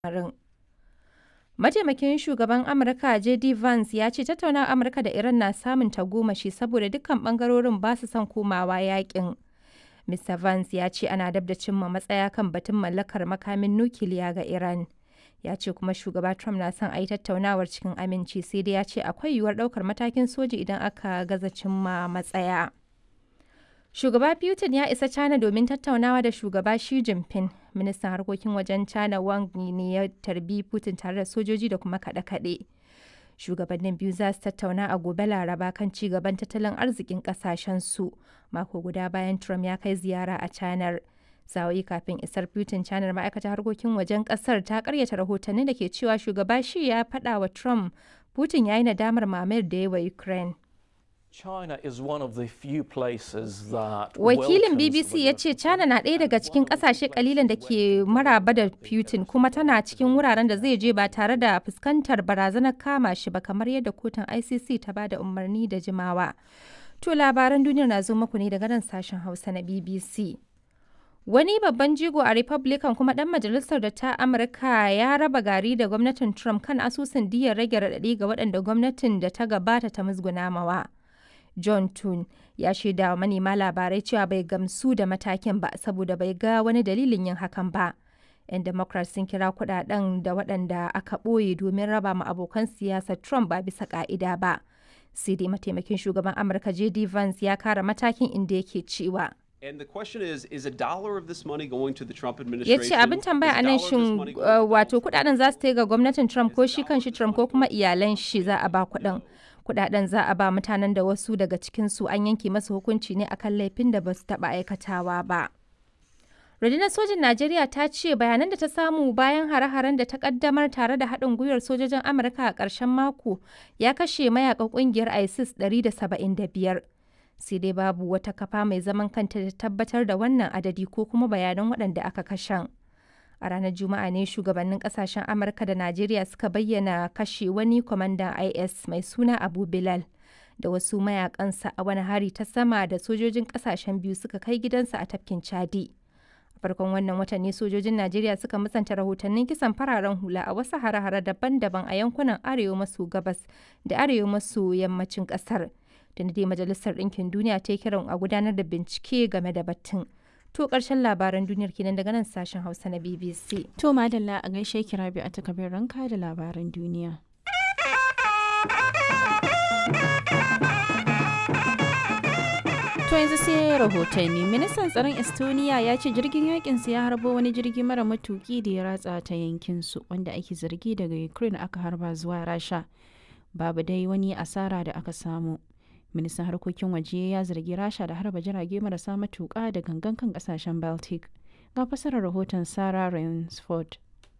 lamarin. Mataimakin shugaban Amurka JD Vance ya ce tattaunawar Amurka da Iran na samun tagomashi saboda dukkan bangarorin ba su son komawa yakin. Mr. Vance ya ce ana dab da cimma matsaya kan batun mallakar makamin nukiliya ga Iran. Ya ce kuma shugaba Trump na son a yi tattaunawar cikin aminci sai dai ya ce akwai yiwuwar ɗaukar matakin soji idan aka gaza cimma matsaya. Shugaba Putin ya isa China domin tattaunawa da shugaba Xi Jinping. Ministan harkokin wajen China Wang Yi ne ya tarbi Putin tare da sojoji da kuma kaɗe-kaɗe. Shugabannin biyu za su tattauna a gobe Laraba kan ci gaban tattalin arzikin su mako guda bayan Trump ya kai ziyara a China. Sa'o'i kafin isar Putin China ma'aikatar harkokin wajen kasar ta karyata rahotanni da ke cewa shugaba Xi ya faɗa wa Trump Putin ya yi nadamar mamayar da ya wa Ukraine. China is one of the few places that Wakilin welcomes BBC ya the- ce China na ɗaya daga cikin ƙasashe kalilan da ke maraba da Putin kuma tana cikin wuraren da zai je ba tare da fuskantar barazanar kama shi ba kamar yadda kotun ICC ta ba da umarni da jimawa. To labaran duniyar na zo muku ne daga nan sashen Hausa na BBC. Wani babban jigo a Republican kuma ɗan majalisar da ta Amurka ya raba gari da gwamnatin Trump kan asusun diyar rage raɗaɗi ga waɗanda gwamnatin da ta gabata ta musguna mawa. John Tun ya shaida wa manema labarai cewa bai gamsu da matakin ba saboda bai ga wani dalilin yin hakan ba. 'Yan Democrats sun kira kudaden da waɗanda aka ɓoye domin raba ma abokan siyasar Trump ba bisa ƙa'ida ba. Sai dai mataimakin shugaban Amurka J.D. Vance ya kara matakin inda yake cewa. And the question is, is a dollar of this money going to the Trump ya administration? ce abin tambaya a Is nan dollar of this shin money going uh, to the wato kudaden za su ta ga gwamnatin trump ko shi kanshi trump ko kuma iyalan shi za a ba kudin kudaden za a ba mutanen da wasu daga cikinsu an yanke masa hukunci ne akan laifin da ba su taba aikatawa ba rundunar sojin najeriya ta ce bayanan da ta samu bayan hare-haren da ta kaddamar tare da haɗin gwiwar sojojin amurka a ƙarshen mako ya kashe mayakan ƙungiyar isis 175 sai dai babu wata kafa mai zaman kanta da tabbatar da wannan adadi ko kuma bayanan waɗanda aka kashen. A ranar Juma'a ne shugabannin kasashen Amurka da Najeriya suka bayyana kashe wani kwamandan IS mai suna Abu Bilal da wasu mayakansa a wani hari ta sama da sojojin kasashen biyu suka kai gidansa a tafkin Chadi. A farkon wannan watan ne sojojin Najeriya suka musanta rahotannin kisan fararen hula a wasu hare-hare daban-daban a yankunan arewa maso gabas da arewa maso yammacin kasar. Da dai Majalisar Ɗinkin Duniya ta yi kiran a gudanar da bincike game da batun. To ƙarshen labaran duniyar kenan daga nan sashen Hausa na BBC. To madalla a gaishe ki Rabi a takabin ranka da labaran duniya. To yanzu sai rahotanni ministan tsaron Estonia ya ce jirgin yakin ya harbo wani jirgi mara matuki da ya ratsa ta yankin su wanda ake zargi daga Ukraine aka harba zuwa Rasha. Babu dai wani asara da aka samu. Ministan harkokin waje ya zargi Rasha da harba jirage marasa matuka da gangan kan kasashen Baltic. Ga fasarar rahoton Sarah Rainsford.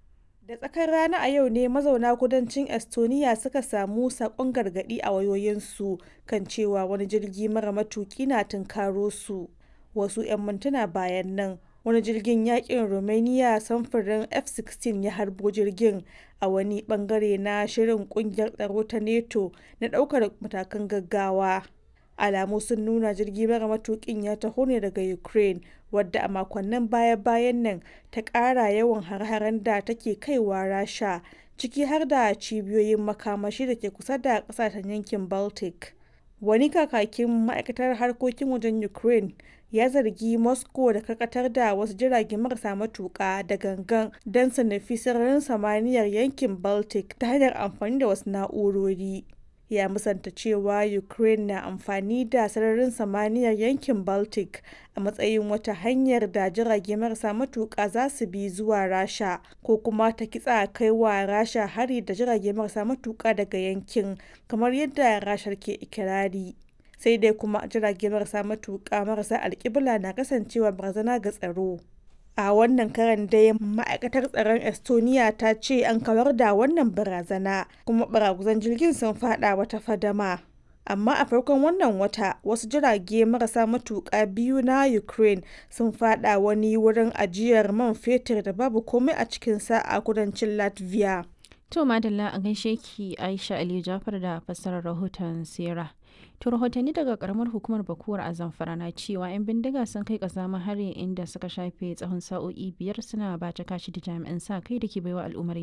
Da tsakar rana a yau ne mazauna kudancin Estonia suka samu sakon gargadi a wayoyinsu kan cewa wani jirgi mara matuki na tunkaro su. Wasu 'yan mintuna bayan nan wani jirgin yakin Romania samfurin F-16 ya harbo jirgin a wani bangare na shirin kungiyar tsaro ta NATO na daukar matakan gaggawa. alamu sun nuna jirgi mara matukin ya taho ne daga ukraine wadda a makonnin baya-bayan nan ta ƙara yawan har-haren da take kaiwa rasha ciki har da cibiyoyin makamashi da ke kusa da ƙasashen yankin baltic wani kakakin ma'aikatar harkokin wajen ukraine ya zargi moscow da karkatar da wasu jirage marasa matuƙa da gangan don su nufi sararin samaniyar yankin baltic ta hanyar amfani da wasu na'urori ya musanta cewa ukraine na amfani da sararin samaniyar yankin baltic a matsayin wata hanyar da jirage marasa matuƙa za su bi zuwa rasha ko kuma ta kitsa kai wa rasha hari da jirage marasa matuƙa daga yankin kamar yadda rashar ke ikirari sai dai kuma jirage marasa matuƙa marasa alƙibla na kasancewa barazana ga tsaro a wannan karan dai ma'aikatar tsaron estonia ta ce an kawar da wannan barazana kuma baraguzan jirgin sun fada wata fadama amma a farkon wannan wata wasu jirage marasa matuƙa biyu na ukraine sun fada wani wurin ajiyar man fetur da babu komai a cikinsa a kudancin latvia To madalla a gaishe ki Aisha Aliyu Jafar da fassarar rahoton Sera. To rahotanni daga karamar hukumar Bakuwar a Zamfara na cewa 'yan bindiga sun kai kazamin hari inda suka shafe tsawon sa'o'i biyar suna bata kashi da jami'an sa kai da ke baiwa al'ummar